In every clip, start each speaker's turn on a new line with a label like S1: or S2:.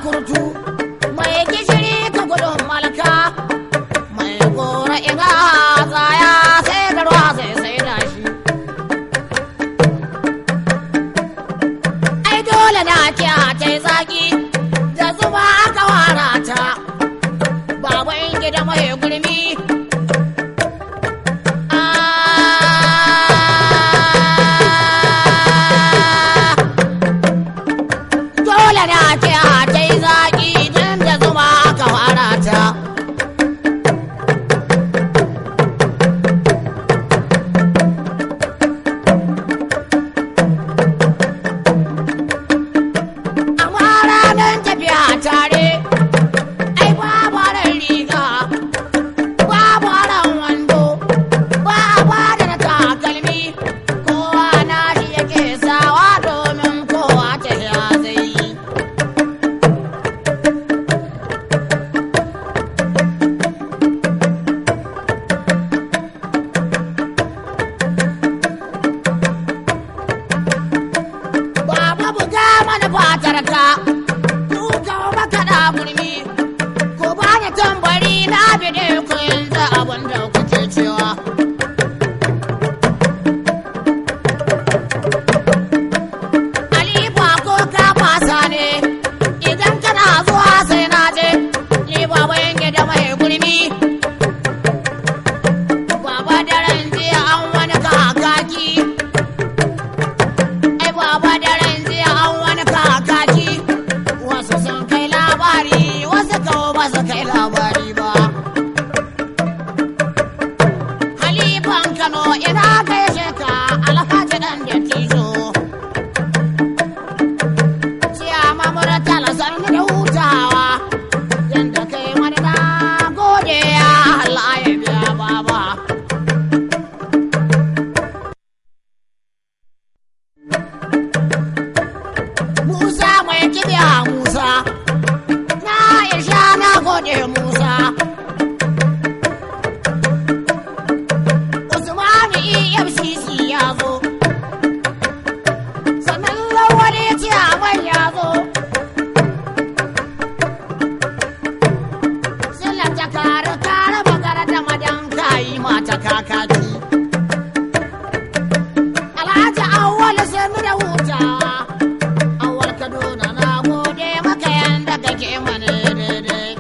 S1: kurtu mai gishiri ka gudun malaka mai gora ina tsaya sai da ruwa sai sai da shi ai dole na kiya ta yi zaki da zuba aka wara ta baban gida mai gurmi dole na kiya ta yi zaki don da zuba aka wara ta amma ranar tafiya tare ai babu ran riga babu ran wando ba ba da na takalmi kowa na shi yake sawa domin kowa ta ya zai yi Baba buga mana fatar ka, duka maka da gurmi, ko ba da tambari na bide ku yanzu abin da kuke cewa. Alifa ko ka fasa ne, idan kana zuwa sai na je, ni baba yanke da mai gurmi. Baba daren jiya an wani kakaki. ai baba daren jiya an wani kakaki wasu sun kai labari wasu kawo ba su kai labari ba halifan kano ina gaishe ka alhaji dan da tijo ciya mamura talasar da hutawa yadda kai wani na gode ya Allah ya biya baba Musa mai kibiya Musa, na isha na gode Musa. Usmanu EFCC ya zo, sannan lawali ciyaman ya zo. Sila ta kare kare magana da madan kayi mata kakaki. Alhaji awwal sami da hutawa. awar kaduna na gode maka yanda kake mana daidai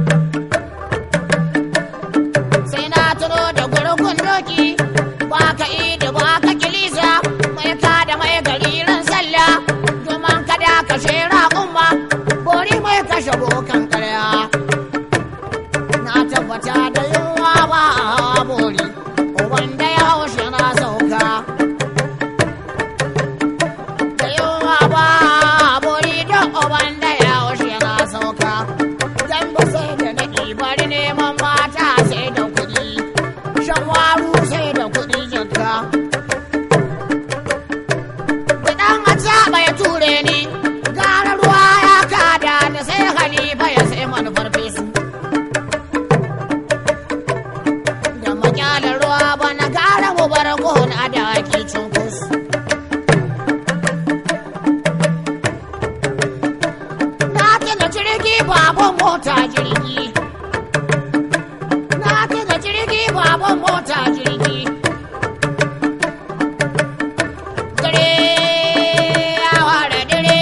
S1: sai na tuno da gurgun doki ba ka da ba ka kilisa mai ka da mai gari ran sallah domin kada ka shera umma bori mai kashe bokan karya na tabbata da yunwa ba a bori wanda ya haushe na sauka da yunwa ba bori don uban da ya haushe na sauka dan ba sai da na bari neman mata sai da kuɗi shan waru sai da kuɗi jikka da ɗan a ya ture ni gara ruwa ya kada da sai halifa ya sai manufar fesu da makyalar ruwa bana gara mu bar gona da ake cunkus na tuna jirgi baban mota jirgi na tuna jirgi baban mota jirgi dare ya ware dare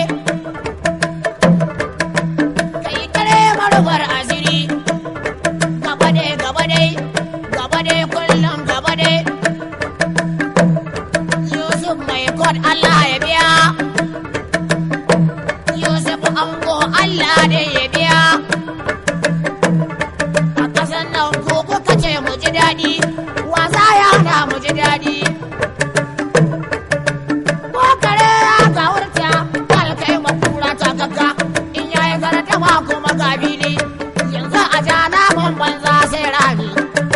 S1: kai dare marubar asiri gaba dai gaba dai gaba dai kullum gaba dai yusuf mai kod allah ya biya yusuf ango allah da ya biya a kasan nan ko kuka ce mu ji daɗi wasa ya hana mu ji daɗi ko kare ya ga wurta alkai makura ta kaka in yayi garata ma kuma ga bili yanzu a ja naman banza sai rami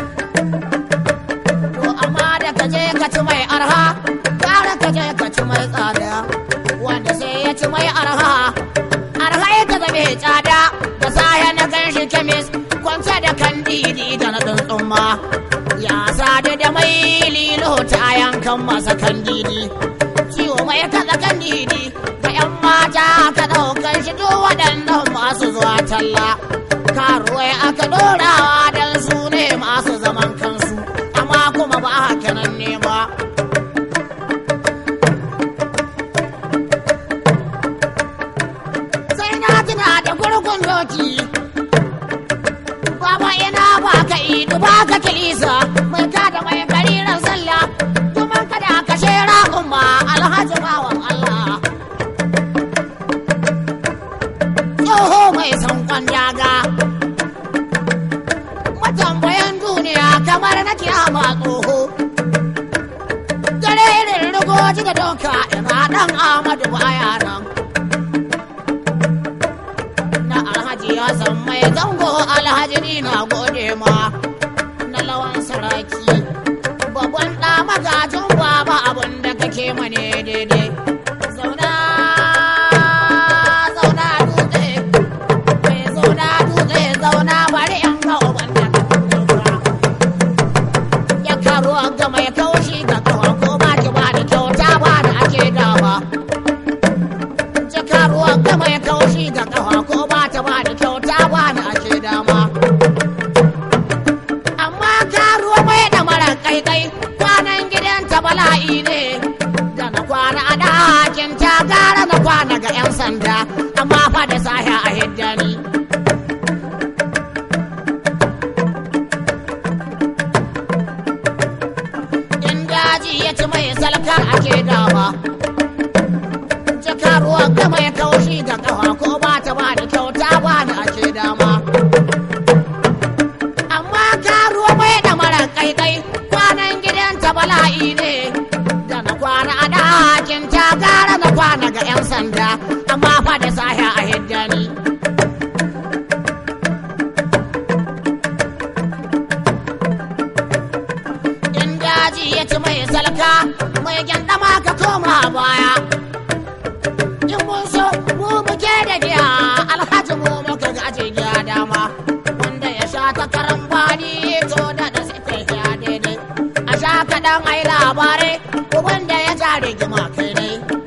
S1: to amma da ka je ka ci mai arha gara ka je ka ci mai tsada wanda sai ya ci mai arha arha ya ta zame tsada da saya na gan shi kemis kwance da kandidi da na tsumma ya sadu da mai lilo ta yankan masa kandidi ciwo mai kaza kandidi ga yan mata ka ɗaukan shi duk waɗannan masu zuwa talla karuwai aka ɗorawa don su ne masu zaman kansu amma kuma ba haka nan ne ba sai na tuna da gurgun doki baba ina ba ka idu ba ka kilisa mai ka da mai gariran sallah kuma kada ka shera umma alhaji bawan Allah tsoho mai sankon daga matambayan duniya kamar na kiyama tsoho dare irin rigoji da doka ina dan Ahmadu baya nan na alhaji ya san mai zango alhaji ni na gode ma na lawan saraki babban ɗa magajin baba abin da kake mane daidai zauna zauna dutse mai zauna dutse zauna bari yan ga uban da ya karo ga mai kaushi ga kawa ko ba ki ba da kyauta ba da ake dawa jaka ruwan gama ya kaushi ga kafa ko ba ta ba da kyauta ba da ake dama amma ka ruwa mai da mara kaikai kwanan gidanta bala'i ne da na kwana a ɗakin ta gara na kwana ga 'yan sanda amma fa da sahi a hiddani in daji ya ci mai salka ake dama jaka ruwan gama ya kaushi ga kafa ko ba ta ba da kyauta ba da ake dama amma ka ruwa mai da mara kaikai kwanan gidanta bala'i ne da na kwana a ɗakin ta gara na kwana ga 'yan sanda amma fa da sahi a hiddani in daji ya ci mai salka mai gyandama ka koma baya in mun so mu muke da giya alhaji mu muka gaje giya dama wanda ya sha ta karan bani to da da sai ya daidai a sha kaɗan ai labarai wanda ya ja rigima kai ne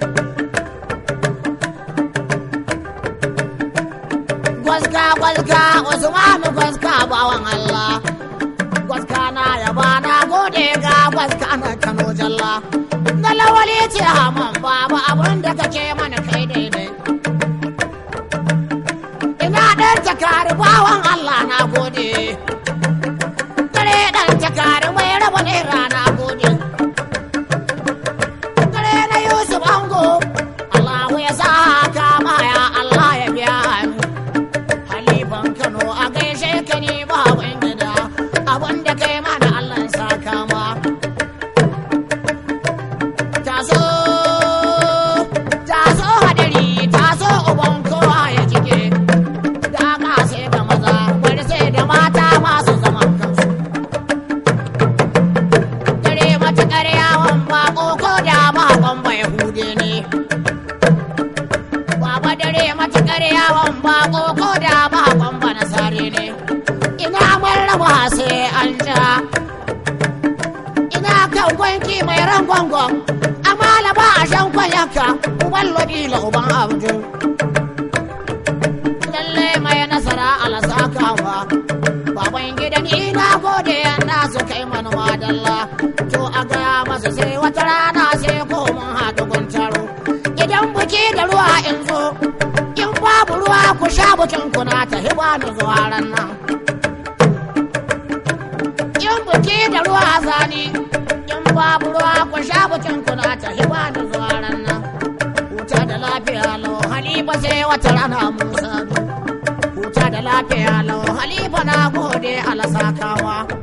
S1: gwaska gwaska usmanu gwaska bawan allah gwaska na yaba na gode ga gwaska na kano jalla na lawali ce haman babu abin da kake mana kai daidai ina ɗan takari bawan Allah na gode dare ɗan takari mai raba naira na gode dare na Yusuf Ango Allah ya sa kama ya Allah ya biya ni Halifan Kano a gaishe ka ni baban gida abin da kai mana Allah ya sa kama taso taso hadari taso uban kowa ya jike da ma sai da maza bari sai da mata masu zaman kansu dare mata karyawan bako ko da bakon bai hude ne baba dare mata karyawan bako ko da bakon ba nasare ne ina marraba sai an ja ina kan gwanki mai ran gwangon amala ba a shan kwanyaka uban lodila uban abdul lalle mai nasara alasakawa baban gidan ina gode na su kai mana madalla to a gaya masa sai wata rana sai ko mun haɗu guntaro idan buki da ruwa in zo in babu ruwa ku sha bukin kuna ta hiba da zuwa ran nan in buki da ruwa zani in babu ruwa ku sha bukin kuna ta hiba da zuwa ran nan huta da lafiya lau halifa sai wata rana musa huta da lafiya lau halifa na gode alasakawa